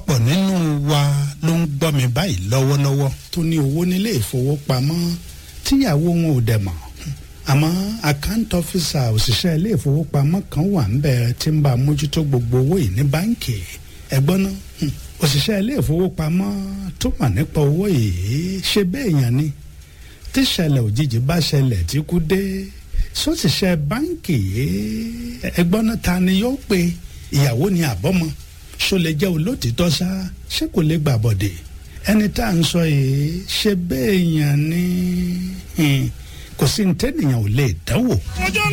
ọ̀pọ̀lọpọ̀ nínú wa ló ń gbọ́ mi báyìí lọ́wọ́lọ́wọ́ tó ní owó nílé ìfowópamọ́ tíyàwó wọn ò dẹ̀ mọ̀ àmọ́ account officer òṣìṣẹ́ ilé ìfowópamọ́ kan wà ń bẹ̀ tí ń bá mójútó gbogbo owó yìí ní báǹkì ẹ̀gbọ́n náà òṣìṣẹ́ ilé ìfowópamọ́ tó mọ̀ nípa owó yìí ṣe bẹ́ẹ̀ yàn ni tíṣẹ̀lẹ̀ òjijì bá ṣẹlẹ̀ tí kú dé sọ́ṣìṣẹ́ báǹkì yìí ẹ̀gbọ́n náà ta ni yóò pe ìyàwó ni àbọ́mọ ṣó lè jẹ́ olótìtọ́ ṣá ṣé kò lè gbàbọ̀dẹ̀ ẹni tá à ń sọ yìí ṣe bẹ́ẹ̀ yàn ni kò sí ní tẹ́nìyàn ò lè dánwò.